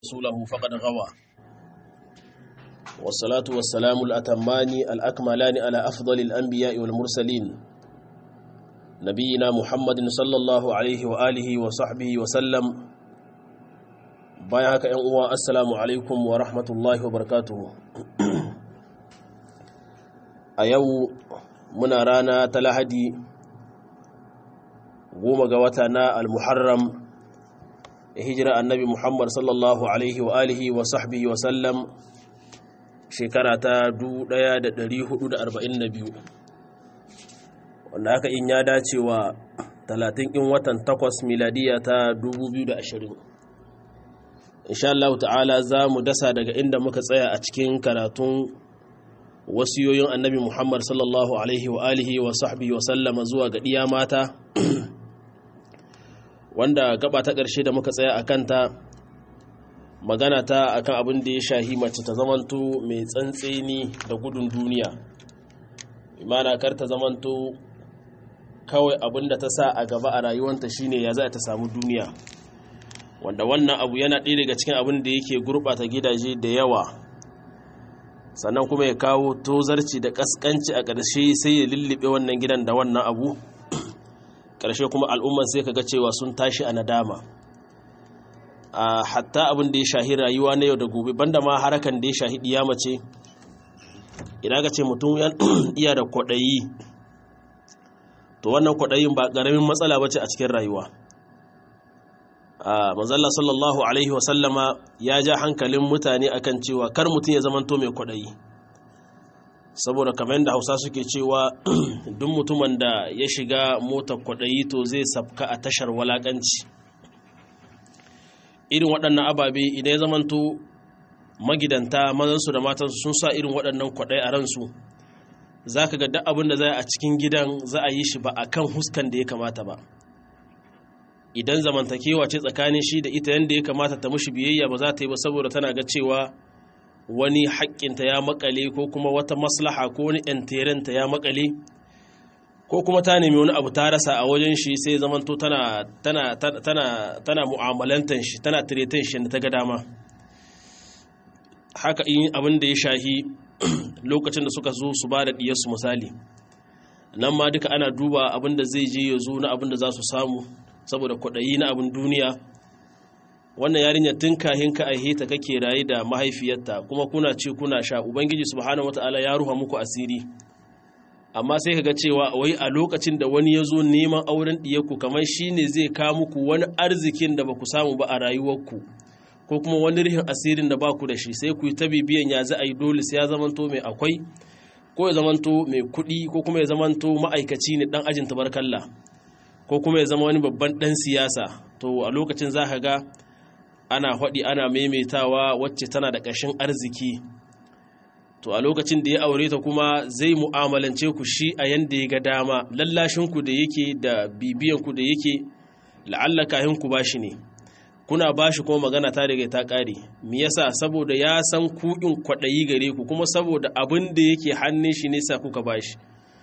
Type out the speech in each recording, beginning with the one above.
رسوله فقد غوى والصلاة والسلام الأتمان الأكملان على أفضل الأنبياء والمرسلين نبينا محمد صلى الله عليه وآله وصحبه وسلم بايعك أنوا السلام عليكم ورحمة الله وبركاته أيو muna rana ta lahadi goma ga wata na al-muharram hijira annabi muhammad sallallahu alaihi wa alihi wa sahbihi wa sallam shekara ta 1442 wanda haka in ya dace wa 30 in watan 8 miladiya ta 2020 insha Allah ta'ala za mu dasa daga inda muka tsaya a cikin karatun wasiyoyin annabi Muhammad sallallahu alaihi wa alihi wa sahbihi wa sallama zuwa ga ɗiya mata wanda gaba ta ƙarshe da muka tsaya a kanta magana ta akan abin da ya shahi mace ta zamanto mai tsantseni da gudun duniya imana kar ta zamanto kawai abin da ta sa a gaba a rayuwanta shine ya za ta samu duniya wanda wannan abu yana ɗaya daga cikin abin da yake gurɓata gidaje da yawa sannan kuma ya kawo tozarci da kaskanci a ƙarshe sai ya lullube wannan gidan da wannan abu ƙarshe kuma al'umman sai ka ga cewa sun tashi a nadama a hatta abin da ya shahi rayuwa na yau da gobe banda ma harakan da ya shahi ɗiya mace idan ka ce mutum iya da kwaɗayi to wannan kwaɗayin ba ƙaramin matsala ba ce a cikin rayuwa manzalla sallallahu alaihi wasallama ya ja hankalin mutane akan cewa kar mutum ya zamanto mai kwaɗayi saboda kamar yadda hausa suke cewa duk mutumin da ya shiga motar kwaɗayi to zai safka a tashar walaƙanci irin waɗannan ababe idan ya zamanto magidanta mazansu da matansu sun sa irin waɗannan kwaɗayi a ransu za ka ga duk abin da za a cikin gidan za a yi shi ba a kan huskan da ya kamata ba idan zamantakewa ce tsakanin shi da ita yadda ya kamata ta mushi biyayya ba za ta yi ba saboda tana ga cewa wani haƙƙinta ya makale ko kuma wata maslaha ko wani ‘yanterenta ya makale ko kuma ta nemi wani abu ta rasa a wajen shi sai zamanto tana tana tana tana mu'amalantan shi tana tiretan shi da ta ga dama haka in abin da ya shahi lokacin da suka zo su ba da diyarsu misali nan ma duka ana duba abin da zai je ya zo na abin da za su samu saboda kwaɗayi na abin duniya wannan yarinyar tun kahin ka aihe ta kake rayu da mahaifiyarta kuma kuna ce kuna sha ubangiji subhanahu wataala ya ruha muku asiri amma sai kaga cewa wai a lokacin da wani ya zo neman auren ɗiyarku kamar shine zai kawo muku wani arzikin da ba ku samu ba a rayuwarku ko kuma wani rihin asirin da ba ku da shi sai ku yi ta bibiyan ya za a yi dole sai ya zamanto mai akwai ko ya zamanto mai kuɗi ko kuma ya zamanto ma'aikaci ne ɗan ajin tabarkalla ko kuma ya zama wani babban ɗan siyasa to a lokacin za ka ga ana haɗi ana maimaitawa wacce tana da ƙashin arziki to a lokacin da ya aure ta kuma zai mu'amalance ku shi a yanda ya ga dama lallashinku da yake da bibiyanku da yake la'alla kahin ku bashi ne kuna bashi kuma magana ta daga ta ƙare me yasa saboda ya san ku in kwaɗayi gare ku kuma saboda abin da yake hannun shi ne sa kuka bashi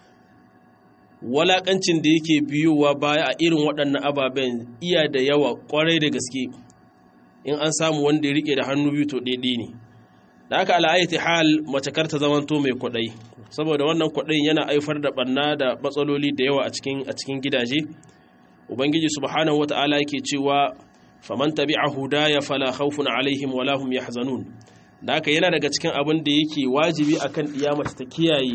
walakancin da yake biyowa baya a irin waɗannan ababen iya da yawa ƙwarai da gaske in an samu wanda ya riƙe da hannu biyu to ɗaiɗi ne da aka ala'ayyati hal mace karta zamanto mai kwaɗayi saboda wannan kwaɗayin yana haifar da ɓanna da matsaloli da yawa a cikin gidaje ubangiji subhanahu wata'ala yake cewa faman tabi'a hudaya fala khawfun alaihim wala hum yahzanun da haka yana daga cikin abin da yake wajibi akan ɗiya mace ta kiyaye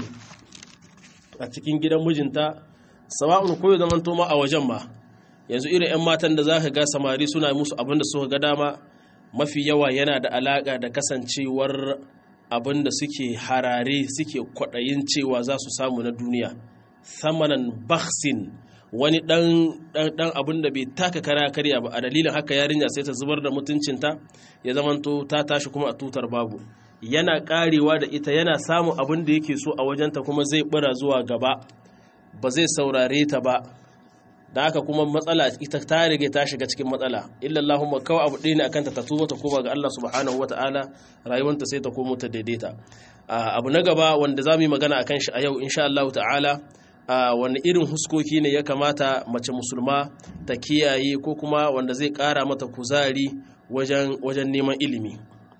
a cikin gidan mijinta sawa'un ko ya zaman ma a wajen ma yanzu irin 'yan matan da za ka ga samari suna musu abin da suka ga dama mafi yawa yana da alaƙa da kasancewar abin da suke harare suke kwaɗayin cewa za su samu na duniya samanan baksin wani ɗan abin da bai taka kara karya ba a dalilin haka yarinya sai ta zubar da mutuncinta ya zamanto ta tashi kuma a tutar babu yana karewa da ita yana samun abin da yake so a wajenta kuma zai bura zuwa gaba ba zai saurare ta ba da haka kuma matsala ita ta rige ta shiga cikin matsala illallahumma kawai abu ɗaya ne akan ta ta tuba ta koma ga Allah subhanahu wata'ala rayuwanta sai ta komo ta daidaita abu na gaba wanda za mu yi magana akan shi a yau insha Allah ta'ala wani irin huskoki ne ya kamata mace musulma ta kiyaye ko kuma wanda zai ƙara mata kuzari wajen wajen neman ilimi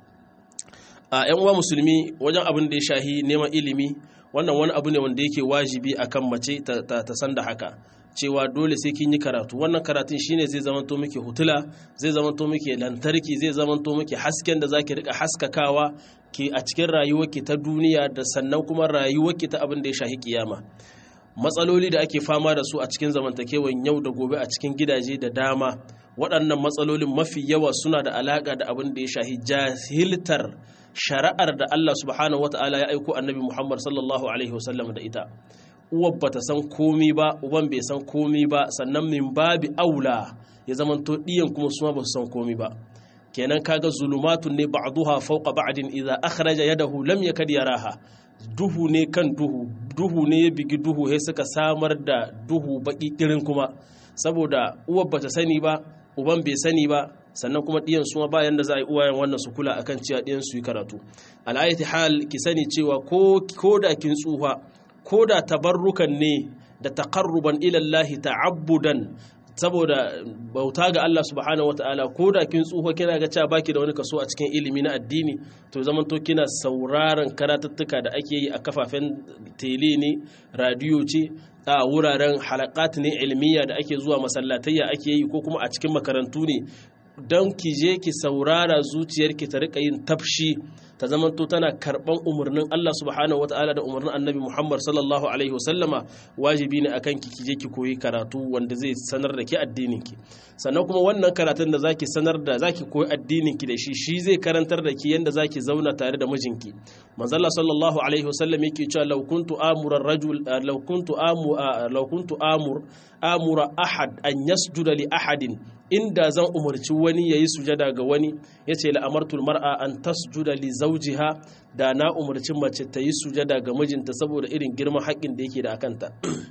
a yan uwa musulmi wajen abin da ya shahi neman ilimi wannan wani abu ne wanda yake wajibi akan mace ta, san da haka cewa dole sai kin yi karatu wannan karatun shine zai zamanto miki hutula zai zamanto miki lantarki zai zamanto miki hasken da zaki rika haskakawa ki a cikin rayuwarki ta duniya da sannan kuma rayuwarki ta abin da ya shahi kiyama matsaloli da ake fama da su a cikin zamantakewan yau da gobe a cikin gidaje da dama waɗannan matsalolin mafi yawa suna da alaƙa da abin da ya shahi jahiltar shari'ar da Allah subhanahu wata'ala ya aiko annabi Muhammad sallallahu alaihi wasallam da ita uwar bata san komi ba uban bai san komi ba sannan min babi aula ya zamanto ɗiyan kuma suma ba su san komi ba kenan kaga zulumatun ne ba'duha fawqa ba'din idza akhraja yadahu lam yakad yaraha duhu ne kan duhu duhu ne ya bigi duhu sai suka samar da duhu baki kirin kuma saboda uwar bata sani ba uban bai sani ba sannan kuma ɗiyan su bayan da za a yi uwayen wannan su kula akan cewa ɗiyan su yi karatu al'ayati hal ki sani cewa ko da kin tsufa ko da tabarrukan ne da taqarruban ila Allah ta'abbudan saboda bauta ga Allah subhanahu wataala ko da kin tsufa kina ga cewa baki da wani kaso a cikin ilimi na addini to zaman to kina sauraron karatuttuka da ake yi a kafafen tele ne radiyo ce a wuraren halakat ne ilmiya da ake zuwa masallatayya ake yi ko kuma a cikin makarantu ne don ki je ki saurara zuciyarki ta rika yin tafshi ta zamanto tana karban umarnin Allah subhanahu wataala da umarnin Annabi Muhammad sallallahu alaihi wasallama wajibi ne akan ki je ki koyi karatu wanda zai sanar da ki addinin ki sannan kuma wannan karatun da zaki sanar da zaki koyi addinin ki da shi shi zai karantar da ki yanda zaki zauna tare da mijinki manzo Allah sallallahu alaihi wasallam yake cewa law kuntu amura rajul law kuntu amu law kuntu amur amura ahad an yasjuda li ahadin inda zan umarci wani yayi sujada ga wani yace la amartul mar'a an tasjuda li zawjiha da na umarci mace ta yi sujada ga mijinta saboda irin girman haƙƙin da yake da akanta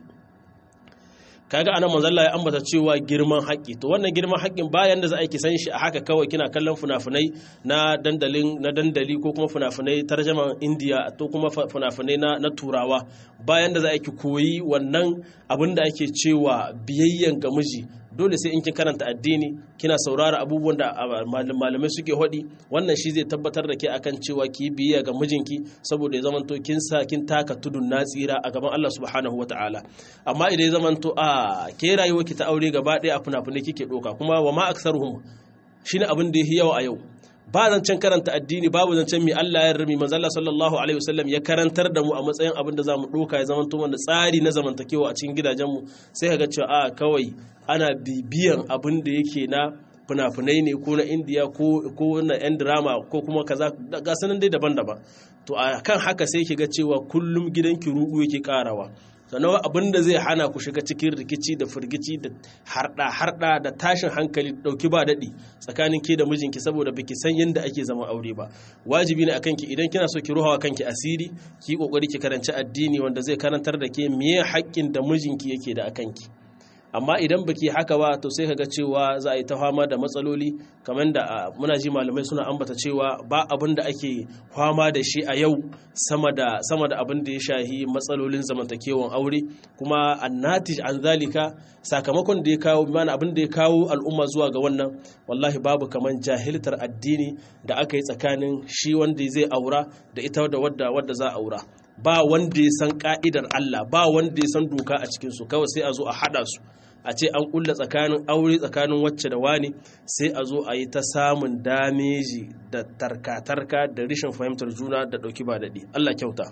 kaga anan manzo Allah ya ambata cewa girman haƙƙi to wannan girman haƙƙin bayan da za a yi san shi a haka kawai kina kallon funafunai na dandalin na dandali ko kuma funafunai tarjaman India to kuma funafunai na, na turawa bayan da za a yi koyi wannan abin da ake cewa biyayyan ga miji dole sai in kin karanta addini kina saurara abubuwan da malamai suke hodi wannan shi zai tabbatar da ke akan cewa ki biyayya ga mijinki saboda ya zamanto kin sa kin taka tudun na tsira a gaban Allah subhanahu wataala amma idan ya zamanto a ke rayuwar ki ta aure gaba ɗaya a fina-finai kike doka kuma wa ma aksaruhum shine abin da yayi yawa a yau ba zancen karanta addini babu zancen mai Allah ya rami manzo Allah sallallahu alaihi wasallam ya karantar da mu a matsayin abin da zamu doka ya zama wanda tsari na zamantakewa a cikin gidajenmu sai ka ga cewa a kawai ana bibiyan abin da yake na fina-finai ne ko na indiya ko na yan drama ko kuma kaza ga sanan dai daban-daban to a kan haka sai ki ga cewa kullum gidanki ruɗu yake karawa sannan abin da zai hana ku shiga cikin rikici da firgici da harda harda da tashin hankali dauki ba daɗi tsakanin ke da mijinki saboda baki san yadda ake zama aure ba wajibi ne akan ki idan kina so ki ruhawa kanki asiri ki kokari ki karanci addini wanda zai karantar da ke meye haƙƙin da mijinki yake da akan ki amma idan baki haka ba to sai kaga cewa za a yi ta fama da matsaloli kamar da muna ji malamai suna ambata cewa ba abin da ake fama da shi a yau sama da sama da abin da ya shahi matsalolin zamantakewan aure kuma annatij an zalika sakamakon da ya kawo mana abin da ya kawo al'umma zuwa ga wannan wallahi babu kamar jahiltar addini da aka yi tsakanin shi wanda zai aura da ita da wadda wadda za a aura ba wanda ya san ka'idar Allah ba wanda ya san doka a cikinsu kawai sai a zo a haɗa su a ce an kulla tsakanin aure tsakanin wacce da wani sai a zo a yi ta samun dameji da tarka-tarka da rishin fahimtar juna da ɗauki ba daɗi Allah kyauta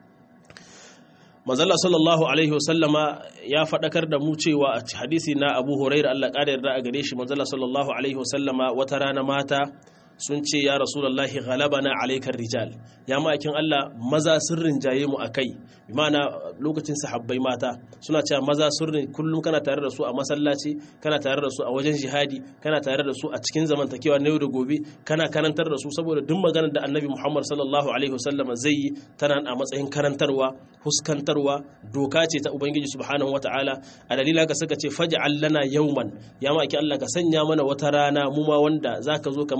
mazalla sallallahu alaihi wasallama ya faɗakar da mu cewa a hadisi na abu huraira Allah ƙara yarda a gare shi mazalla sallallahu alaihi wasallama wata rana mata sun ce ya rasulallahi ghalabana alaikar rijal ya ma'aikin Allah maza sun rinjaye mu akai bi ma'ana lokacin sahabbai mata suna cewa maza sun kullum kana tare da su a masallaci kana tare da su a wajen jihadi kana tare da su a cikin zamantakewa na yau da gobe kana karantar da su saboda duk maganar da annabi Muhammad sallallahu alaihi wasallam zai yi tana a matsayin karantarwa huskantarwa doka ce ta ubangiji subhanahu wataala a dalilin haka suka ce faj'al lana yawman ya ma'aikin Allah ka sanya mana wata rana mu ma wanda zaka zo ka mana wa'azi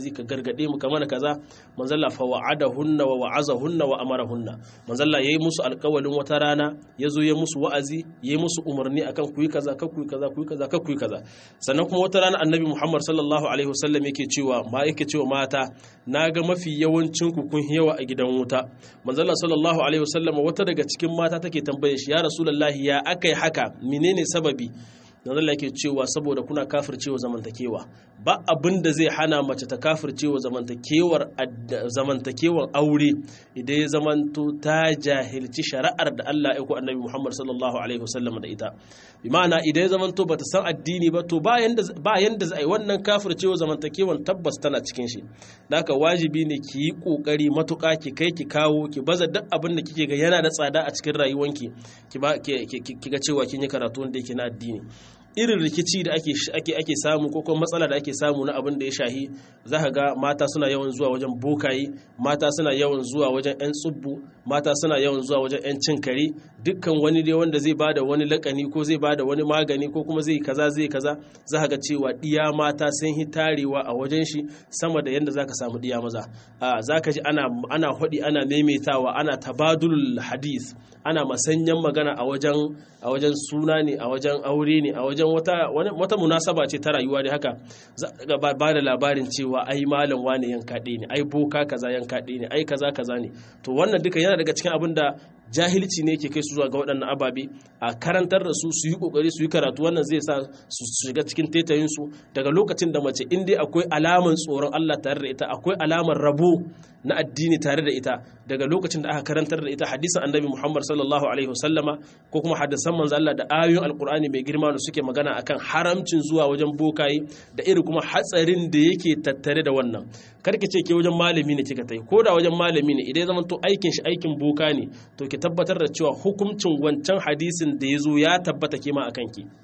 wa'azi ka gargade mu kamar kaza manzalla fa wa'adahunna wa wa'azahunna wa amarahunna manzalla yayi musu alƙawalin wata rana yazo ya musu wa'azi yayi musu umarni akan ku yi kaza ka ku yi kaza ku yi kaza ka ku yi kaza sannan kuma wata rana annabi Muhammad sallallahu alaihi wasallam yake cewa ma yake cewa mata naga mafi yawancin ku kun yawa a gidan wuta manzalla sallallahu alaihi wasallam wata daga cikin mata take tambaye shi ya rasulullahi ya akai haka menene sababi dan Allah yake cewa saboda kuna kafircewa zamantakewa ba abin da zai hana mace ta kafircewa zamantakewar zamantakewar aure idan ya zamanto ta jahilci shari'ar da Allah ya ku annabi Muhammad sallallahu alaihi wasallam da ita bi ma'ana idan ya zamanto bata san addini ba to ba yanda ba yanda zai wannan kafircewa zamantakewan tabbas tana cikin shi da haka wajibi ne ki yi kokari matuƙa ki kai ki kawo ki baza duk abin da kike ga yana da tsada a cikin rayuwanki ki ba ki ga cewa kin yi karatu wanda yake na addini irin rikici da ake ake ake samu ko kuma matsala da ake samu na abin da ya shahi za ka ga mata suna yawan zuwa wajen bokaye mata suna yawan zuwa wajen 'yan tsubbu mata suna yawan zuwa wajen 'yan cin kare dukkan wani dai wanda zai bada wani lakani ko zai bada wani magani ko kuma zai kaza zai kaza za ka ga cewa diya mata sun yi tarewa a wajen shi sama da yadda za ka samu diya maza za ka ji ana ana hudi ana maimaitawa ana tabadul hadith ana masanyan magana a wajen a wajen suna ne a wajen aure ne a wajen wata wata munasaba ce ta rayuwa ne haka za ba da labarin cewa ai malam wane yanka ɗaya ne ai boka kaza yanka ɗaya ne ai kaza kaza ne to wannan duka yana daga cikin abin da jahilci ne ke kai su zuwa ga waɗannan ababe a karantar da su su yi kokari su yi karatu wannan zai sa su shiga cikin tetayin su daga lokacin da mace in dai akwai alaman tsoron Allah tare da ita akwai alamar rabo na addini tare da ita daga lokacin da aka karantar da ita hadisin annabi Muhammad sallallahu alaihi wasallama ko kuma hadisan manzo Allah da ayoyin alkur'ani mai girma da suke magana akan haramcin zuwa wajen bokaye da irin kuma hatsarin da yake tattare da wannan karki ce ke wajen malami ne kika tai ko da wajen malami ne idan zaman to aikin shi aikin boka ne to ki tabbatar da cewa hukuncin wancan hadisin da ya zo ya tabbata ke ma akan ki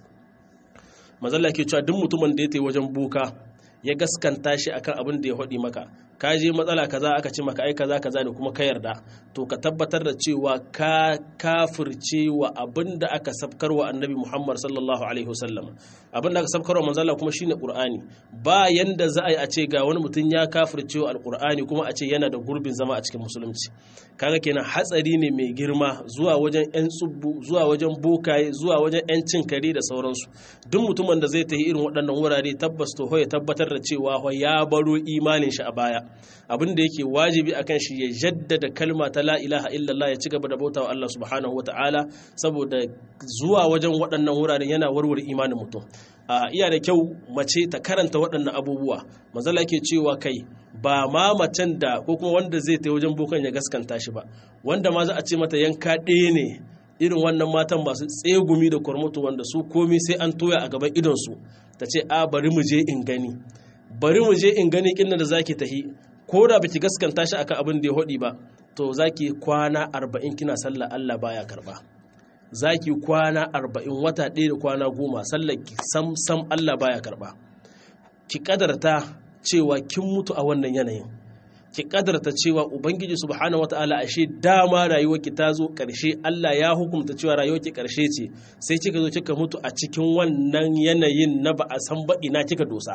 mazalla ke cewa duk mutumin da ya tai wajen boka ya gaskanta shi akan abin da ya haɗi maka ka je matsala kaza aka ce maka ai kaza kaza ne kuma ka yarda to ka tabbatar da cewa ka kafirce wa abin da aka sabkar wa annabi Muhammad sallallahu alaihi wasallam abin da aka sabkar wa manzo Allah kuma shine Qur'ani ba yanda za a yi a ce ga wani mutum ya kafirce wa alqur'ani kuma a ce yana da gurbin zama a cikin musulunci kaga kenan hatsari ne mai girma zuwa wajen yan tsubbu zuwa wajen bokaye zuwa wajen yan cin kare da sauransu duk mutumin da zai tafi irin waɗannan wurare tabbas to ya tabbatar da cewa ya baro imanin shi a baya abin da yake wajibi akan shi ya jaddada kalma ta la ilaha illallah ya ci gaba da bautawa Allah subhanahu wataala saboda zuwa wajen waɗannan wuraren yana warware imanin mutum a iya da kyau mace ta karanta waɗannan abubuwa manzala yake cewa kai ba ma macen da ko kuma wanda zai ta wajen bokan ya gaskanta shi ba wanda ma za a ce mata yanka ɗaya ne irin wannan matan masu tsegumi da kwarmutu wanda su komi sai an toya a gaban idonsu ta ce a bari mu je in gani bari mu je in gani kinna da zaki tahi ko da baki gaskanta shi akan abin da ya hodi ba to zaki kwana arba'in kina sallah Allah baya karba zaki kwana arba'in wata ɗaya da kwana goma sallar ki sam sam Allah baya karba ki kadarta cewa kin mutu a wannan yanayin ki kadarta cewa ubangiji subhanahu wataala ashe dama rayuwarki ta zo karshe Allah ya hukunta cewa rayuwarki karshe ce sai kika zo kika mutu a cikin wannan yanayin na ba a san ba ina kika dosa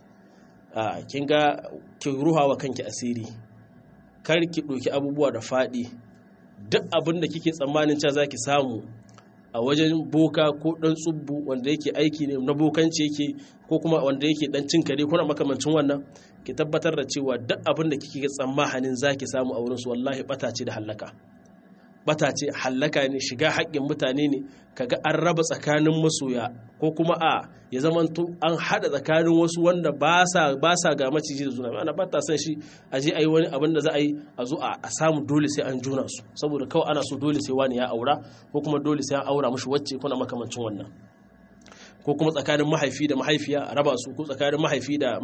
a kin ga ki ruha wa kanki asiri kar ki ɗauki abubuwa da faɗi duk abin da kike tsammanin cewa zaki samu a wajen boka ko ɗan tsubbu wanda yake aiki ne na bokanci yake ko kuma wanda yake ɗan cin kare kuna makamancin wannan ki tabbatar da cewa duk abin da kike tsammanin zaki samu a wurin su wallahi bata ce da hallaka bata ce hallaka ne shiga haƙƙin mutane ne kaga an raba tsakanin masoya ko kuma a ya zamanto an haɗa tsakanin wasu wanda ba sa ga maciji da juna ana ba ta son shi a je a yi wani abin da za a yi a zo a samu dole sai an juna su saboda kawai ana so dole sai wani ya aura ko kuma dole sai an aura mushi wacce kuna makamancin wannan ko kuma tsakanin mahaifi da mahaifiya a raba su ko tsakanin mahaifi da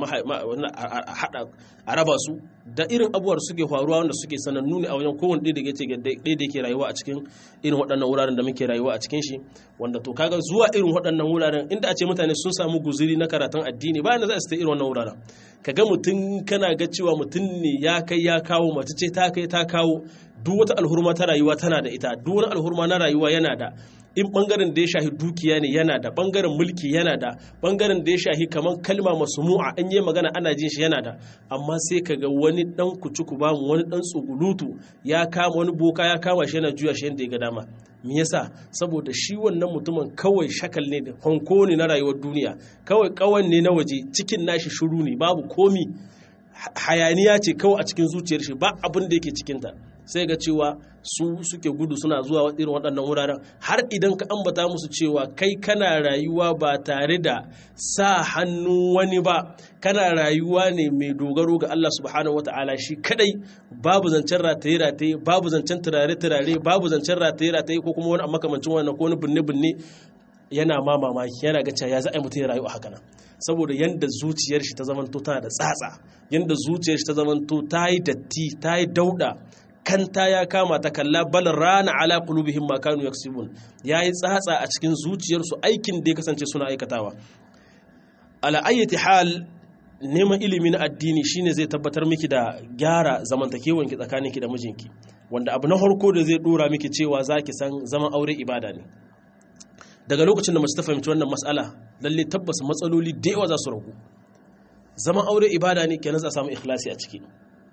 a raba su da irin abubuwar suke faruwa wanda suke sanannu ne a wajen kowane ɗaya da yake rayuwa a cikin irin waɗannan wuraren da muke rayuwa a cikin shi wanda to kaga zuwa irin waɗannan wuraren inda a ce mutane sun samu guzuri na karatun addini bayan da za su ta irin wannan wuraren kaga mutum kana ga cewa mutum ne ya kai ya kawo mace ce ta kai ta kawo duk wata alhurma ta rayuwa tana da ita duk wani alhurma na rayuwa yana da in bangaren da ya shahi dukiya ne yana da bangaren mulki yana da bangaren da ya shahi kamar kalma masumu'a an yi magana ana jin shi yana da amma sai ka ga wani dan kucuku ba mu wani dan tsugulutu ya kama wani boka ya kama shi yana juya shi yadda ya ga dama me yasa saboda shi wannan mutumin kawai shakal ne da fanko ne na rayuwar duniya kawai kawan ne na waje cikin nashi shuru ne babu komi hayaniya ce kawai a cikin zuciyar shi ba abin da yake cikinta sai ga cewa su suke gudu suna zuwa irin waɗannan wuraren har idan ka ambata musu cewa kai kana rayuwa ba tare da sa hannun wani ba kana rayuwa ne mai dogaro ga Allah subhanahu wata'ala shi kadai babu zancen rataye rataye babu zancen turare turare babu zancen rataye rataye ko kuma wani makamancin wannan ko wani binne binne yana ma mamaki yana ga cewa ya za a yi mutum ya rayu a haka nan saboda yanda zuciyar shi ta zamanto tana da tsatsa yanda zuciyar shi ta zamanto ta yi datti ta yi dauda kanta ya kama ta kalla bal rana ala qulubihim ma kanu yaksibun yayi tsatsa a cikin zuciyarsu aikin da ya kasance suna aikatawa ala ayyati hal neman ilimi na addini shine zai tabbatar miki da gyara zamantakewanki tsakaninki da mijinki wanda abu na farko da zai dora miki cewa zaki san zaman aure ibada ne daga lokacin da mace ta fahimci wannan mas'ala lalle tabbas matsaloli da yawa za su ragu zaman aure ibada ne kenan za a samu ikhlasi a ciki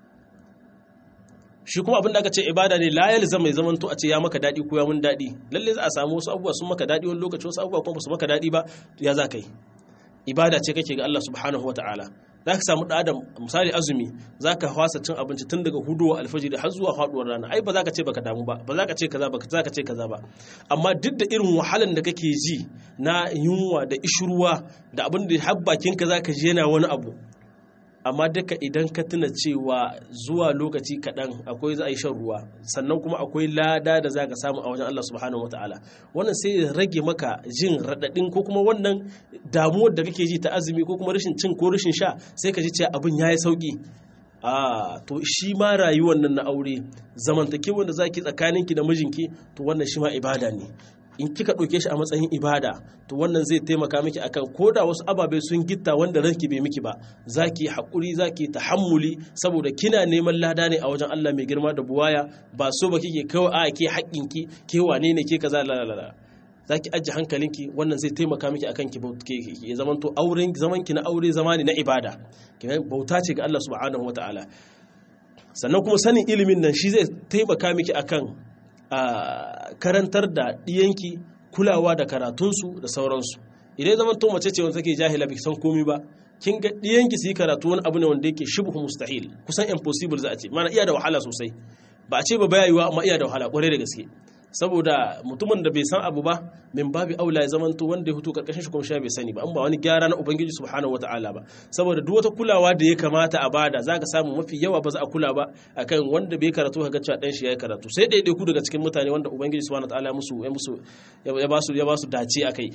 shi kuma abin da aka ce ibada ne la yalzam mai zamanto a ce ya maka dadi ko ya mun dadi lalle za a samu wasu abubuwa sun maka dadi wani lokaci wasu abubuwa kuma ba su maka dadi ba ya za ka yi ibada ce kake ga Allah subhanahu wataala za ka samu adam misali azumi za ka fasa cin abinci tun daga hudowa alfajiri har zuwa faduwar rana ai ba za ka ce baka damu ba ba za ka ce kaza ba za ka ce kaza ba amma duk da irin wahalan da kake ji na yunwa da ishruwa da abin da har bakin ka za ka ji yana wani abu amma duka idan ka tuna cewa zuwa lokaci kaɗan akwai za a yi shan ruwa sannan kuma akwai lada da za ka samu a wajen Allah subhanahu wa ta'ala wannan sai ya rage maka jin raɗaɗin ko kuma wannan damuwar da kake ji ta azumi ko kuma rashin cin ko rashin sha sai ka ji cewa abin ya yi sauƙi a to shi ma rayuwar nan na aure zamantakewar da zaki tsakaninki da mijinki to wannan shi ma ibada ne in kika ɗauke shi a matsayin ibada to wannan zai taimaka miki akan ko da wasu ababe sun gitta wanda ranki bai miki ba zaki haƙuri zaki tahammuli saboda kina neman lada ne a wajen Allah mai girma da buwaya ba so ba kike kawai a ke haƙƙinki ke wane ne ke kaza la la la zaki ajiye hankalinki wannan zai taimaka miki akan ki ya zamanto auren zaman ki na aure zamani na ibada bauta ce ga Allah subhanahu wataala sannan kuma sanin ilimin nan shi zai taimaka miki akan a karantar da ɗiyanki kulawa da karatunsu da sauransu idan zaman to mace ce wanda take jahila bai san komi ba kin ga ɗiyanki su yi karatu wani abu ne wanda yake shibhu mustahil kusan impossible za a ce mana iya da wahala sosai ba a ce ba baya yiwa amma iya da wahala kwarai da gaske saboda mutumin da bai san abu ba min babi aula ya zamanto wanda ya fito karkashin shi kuma shi bai sani ba an ba wani gyara na ubangiji subhanahu wataala ba saboda duk wata kulawa da ya kamata a bada zaka samu mafi yawa ba za a kula ba akan wanda bai karatu kaga cewa dan shi yayi karatu sai dai ku daga cikin mutane wanda ubangiji subhanahu wataala musu ya musu ya ba su ya ba su dace akai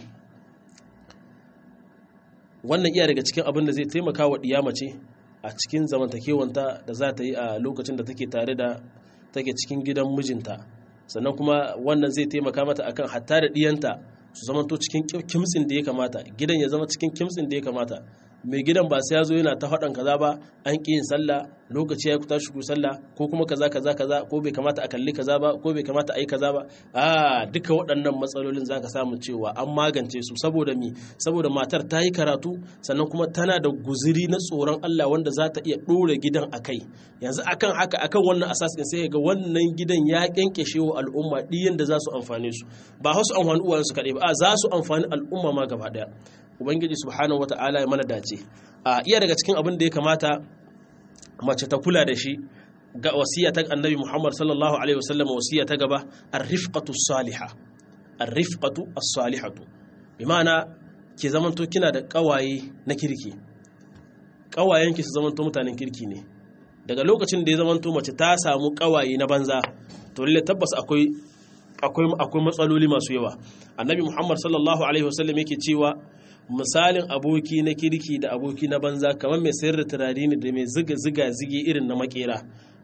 wannan iya daga cikin abin da zai taimaka wa diyama ce a cikin zamantakewanta da za ta yi a lokacin da take tare da take cikin gidan mijinta sannan kuma wannan zai taimaka mata akan hatta da diyanta su zamanto cikin kimtsin da ya kamata gidan ya zama cikin kimtsin da ya kamata mai gidan ba sai ya zo yana ta faɗan kaza ba an ƙi yin sallah lokaci ya kuta shigo sallah ko kuma kaza kaza kaza ko bai kamata a kalli kaza ba ko bai kamata a yi kaza ba a duka waɗannan matsalolin zaka samu cewa an magance su saboda mi saboda matar ta yi karatu sannan kuma tana da guziri na tsoron Allah wanda za ta iya ɗora gidan a kai yanzu akan haka akan wannan asas ɗin sai ga wannan gidan ya kyankyashe wa al'umma ɗiyan da za su amfane su ba wasu amfani uwayensu kaɗai ba a za su amfani al'umma ma gaba ɗaya ubangiji subhanahu wata'ala ya mana dace a iya daga cikin abin da ya kamata mace ta kula da shi ga wasiya ta annabi Muhammad sallallahu alaihi wasallam wasiya ta gaba ar-rifqatu salihah ar-rifqatu as-salihatu bi ma'ana ke zamanto kina da kawaye na kirki kawayenki su zamanto mutanen kirki ne daga lokacin da ya zamanto mace ta samu kawaye na banza to lalle tabbas akwai akwai akwai matsaloli masu yawa annabi Muhammad sallallahu alaihi wasallam yake cewa misalin aboki na kirki da aboki na banza kamar mai sayar da turare ne da mai ziga ziga zige irin na makera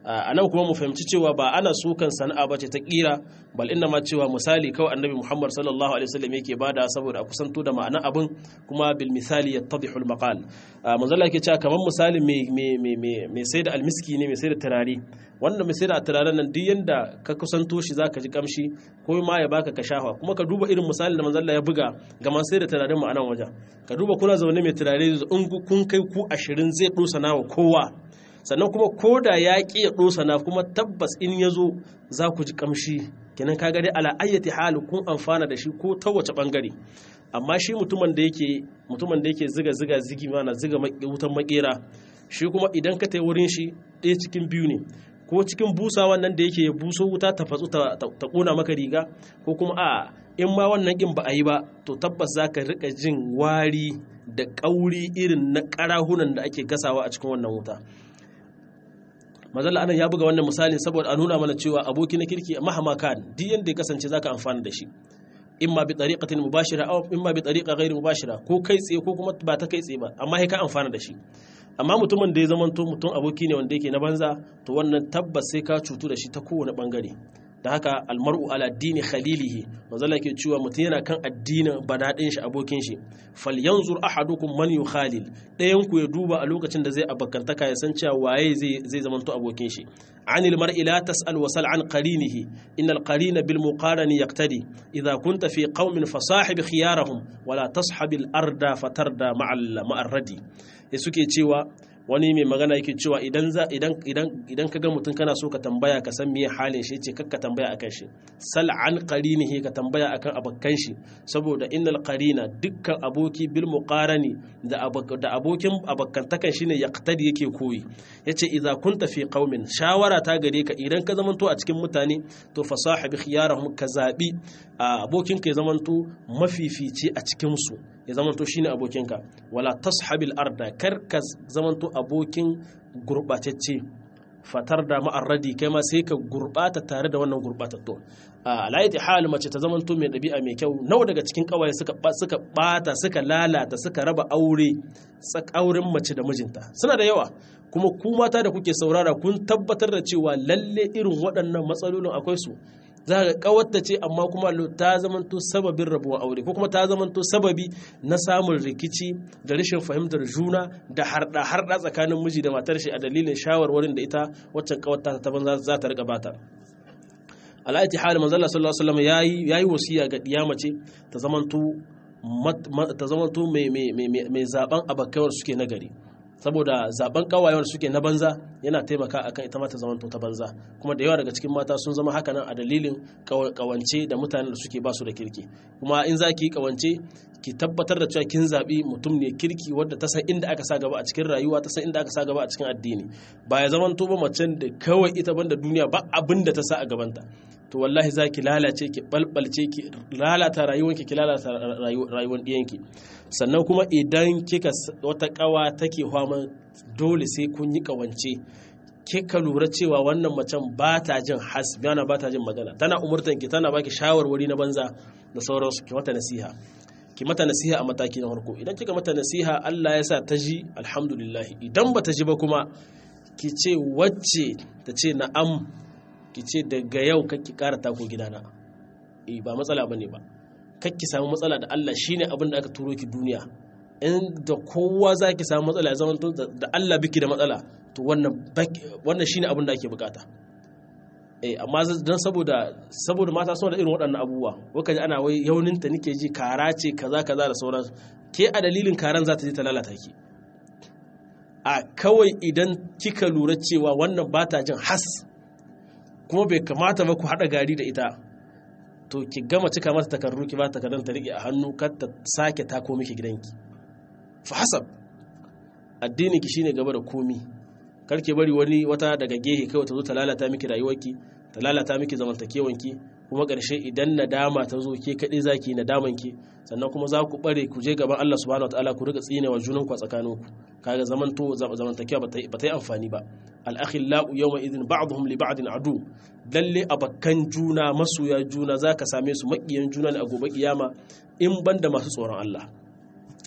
a nan kuma mu fahimci cewa ba ana sukan sana'a ba ce ta kira bal inna ma cewa misali kawai annabi muhammad sallallahu alaihi wasallam yake bada saboda a kusanto da ma'anar abin kuma bil misali yattadihu al maqal manzala yake cewa kamar misali mai sai da almiski ne mai sai da turare wanda mai sai da turaren nan duk yanda ka kusanto shi zaka ji kamshi ko ma ya baka ka shafa kuma ka duba irin misalin da manzala ya buga ga man sai da turaren mu a nan wajen ka duba kuna zaune mai turare in kun kai ku ashirin zai dosa nawa kowa sannan kuma ko da ya ƙi ya ɗosa na kuma tabbas in ya zo za ku ji ƙamshi kenan ka gari ala ayyati hali kun amfana da shi ko ta wace ɓangare amma shi mutumin da yake mutumin da yake ziga ziga zigi mana ziga wutan makera shi kuma idan ka tai wurin shi ɗaya cikin biyu ne ko cikin busa wannan da yake buso wuta ta fatsu ta ƙona maka riga ko kuma a in ma wannan ƙin ba a yi ba to tabbas za ka riƙa jin wari da ƙauri irin na ƙarahunan da ake gasawa a cikin wannan wuta mazalla anan ya buga wannan misali saboda a nuna mana cewa aboki na kirki mahama kan duk yanda ya kasance zaka amfana da shi imma bi tariqatin mubashira aw imma bi tariqa ghairi mubashira ko kai tsaye ko kuma ba ta kai tsaye ba amma sai ka amfana da shi amma mutumin da ya zama to mutum aboki ne wanda yake na banza to wannan tabbas sai ka cutu da shi ta kowane bangare da haka almar'u ala dini khalilihi manzala ke cewa mutum yana kan addinin badadin shi abokin shi falyanzur ahadukum man yukhalil ɗayan ku ya duba a lokacin da zai abakantaka ya san cewa waye zai zai zamanto abokin shi anil mar'i la tas'al wa sal an qarinihi innal qarina bil muqarani yaqtadi idha kunta fi qaumin fasahib khiyarahum wala tashabil arda fatarda ma'al ma'arradi suke cewa wani mai magana yake cewa idan za idan idan idan ka ga mutum kana so ka tambaya ka san meye halin shi ce kakka tambaya akan shi sal an qarinihi ka tambaya akan abakkan shi saboda innal qarina dukkan aboki bil muqarani da da abokin abakkantakan shine yaqtadi yake koyi yace idza kunta fi qaumin shawara ta gare ka idan ka zamanto a cikin mutane to fasahibi khiyarahum ka zabi abokin ka ya zamanto mafifici a cikin su ya zamanto shine abokinka wala tashabil arda kar ka zamanto abokin gurbatacce fatar da ma'arradi kai ma sai ka gurbata tare da wannan gurbatattu a alayati hal mace ta zamanto mai ɗabi'a mai kyau nawa daga cikin kawaye suka suka bata suka lalata suka raba aure auren mace da mijinta suna da yawa kuma ku mata da kuke saurara kun tabbatar da cewa lalle irin waɗannan matsalolin akwai su za ka kawarta ce amma kuma ta zamanto sababin rabuwar aure ko kuma ta zamanto sababi na samun rikici da rashin fahimtar juna da harda harda tsakanin miji da matar shi a dalilin shawarwarin da ita waccan kawarta ta banza za ta riga bata ala'ati hali manzo Allah sallallahu alaihi wasallam yayi yayi wasiya ga diyama ce ta zamanto ta zamanto mai mai mai zaben abakaiwar suke nagari saboda zaben kawayewar suke na banza yana taimaka akan ita mata zamanto ta banza kuma da yawa daga cikin mata sun zama haka nan a dalilin kawance da mutanen da suke basu da kirki kuma in za ki yi kawance ki tabbatar da cewa kin zaɓi mutum ne kirki wadda ta san inda aka sa gaba a cikin rayuwa ta san inda aka sa gaba a cikin addini ba ya zamanto ba macen da kawai ita banda duniya ba abin da ta sa a gabanta to wallahi za ki lalace ki balbalce ki lalata rayuwanki ki lalata rayuwar ɗiyanki sannan kuma idan kika wata kawa take hama dole sai kun yi kawance kika lura cewa wannan macen ba ta jin hasbiyana ba ta jin magana tana umurtan ki tana baki shawarwari na banza da sauransu ki mata nasiha ki mata nasiha a mataki na farko idan kika mata nasiha Allah ya sa ta ji alhamdulillah idan ba ta ji ba kuma ki ce wacce ta ce na'am ki ce daga yau kakki kara tako gidana eh ba matsala bane ba kakki samu matsala da Allah shine abin da aka turo ki duniya in da kowa za ki samu matsala ya zama da Allah biki da matsala to wannan wannan shine abin da ake bukata eh amma dan saboda saboda mata suna da irin waɗannan abubuwa waka ji ana wai yauninta nake ji kara ce kaza kaza da sauran ke a dalilin karan za ta je ta lalata ki a kawai idan kika lura cewa wannan ba ta jin has kuma bai kamata ba ku haɗa gari da ita to ki gama cika mata takarru ki ba takardun ta rike a hannu kar ta sake tako miki gidanki fa hasab addini ki shine gaba da komi kar ki bari wani wata daga gehe kawai ta zo ta lalata miki rayuwarki ta lalata miki zamantakewanki kuma ƙarshe idan nadama ta zo ke kaɗai za ki nadaman ki sannan kuma za ku bare ku je gaban Allah subhanahu wataala ku riga tsinewa junan ku a tsakaninku kaga zamanto zamantakewa ba ta yi amfani ba al-akhillau yawma idhin ba'dhum li ba'din adu lalle abakkan juna masoya juna zaka same su makiyan juna ne a gobe kiyama in banda masu tsoron Allah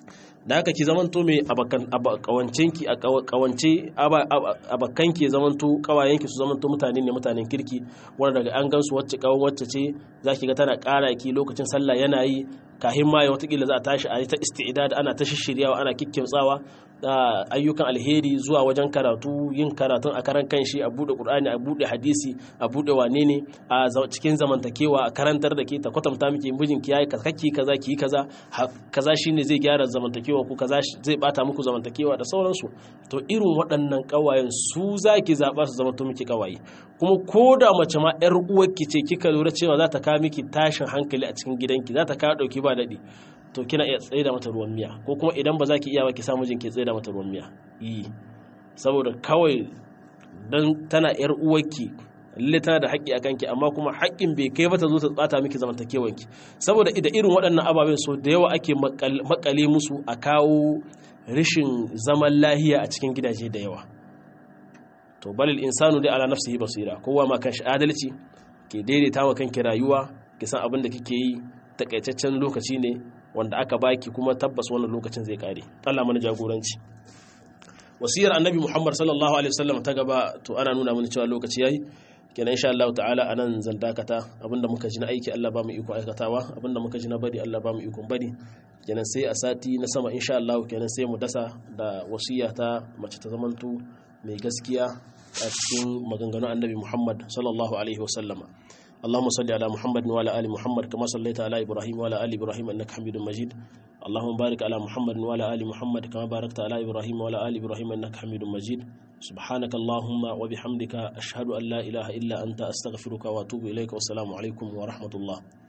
da haka ki zamanto mai kawancenki a kawance abakanki zamanto kawayenki su zamanto mutane ne mutanen kirki wanda daga an gansu wacce kawan wacce ce za ki ga tana kara ki lokacin sallah yana yi kahin ma watakila za a tashi a yi ta isti'idad ana ta shishiryawa ana kikkimtsawa ayyukan alheri zuwa wajen karatu yin karatun a karan kanshi a bude qur'ani a bude hadisi a bude wane ne a cikin zamantakewa a karantar da ke ta kwatanta miki mijinki yayi kaki kaza ki kaza kaza shine zai gyara zamantakewa ku kaza zai bata muku zamantakewa da sauransu to irin waɗannan kawayen su zaki zaba su zamanto miki kawaye kuma ko da mace ma yar uwarki ce kika lura cewa za ta kawo miki tashin hankali a cikin gidanki za ta kawo dauki ba daɗi to kina iya tsaye da mata ruwan miya ko kuma idan ba za ki iya ba ki sa mijin ki tsaye da mata ruwan miya yi saboda kawai dan tana yar uwarki lalle tana da haƙƙi a kanki amma kuma haƙƙin bai kai ba ta zo ta tsata miki zamantakewanki saboda da irin waɗannan ababen so da yawa ake makale musu a kawo rashin zaman lahiya a cikin gidaje da yawa to balil insanu dai ala nafsihi basira kowa ma kanshi adalci ke daidaita wa kanki rayuwa ki san abin da kike yi takaitaccen lokaci ne wanda aka baki kuma tabbas wannan lokacin zai kare Allah mana jagoranci wasiyar annabi Muhammad sallallahu alaihi wasallam ta gaba to ana nuna mana cewa lokaci yayi kenan insha Allah ta'ala anan zan dakata abinda muka ji na aiki Allah ba mu iko aikatawa abinda muka ji na bari Allah ba mu iko bari kenan sai a sati na sama insha Allah kenan sai mu dasa da wasiya ta mace ta zamanto mai gaskiya a cikin maganganun annabi Muhammad sallallahu alaihi wasallama اللهم صل على محمد وعلى ال محمد كما صليت على ابراهيم وعلى ال ابراهيم انك حميد مجيد اللهم بارك على محمد وعلى ال محمد كما باركت على ابراهيم وعلى ال ابراهيم انك حميد مجيد سبحانك اللهم وبحمدك اشهد ان لا اله الا انت استغفرك واتوب اليك والسلام عليكم ورحمه الله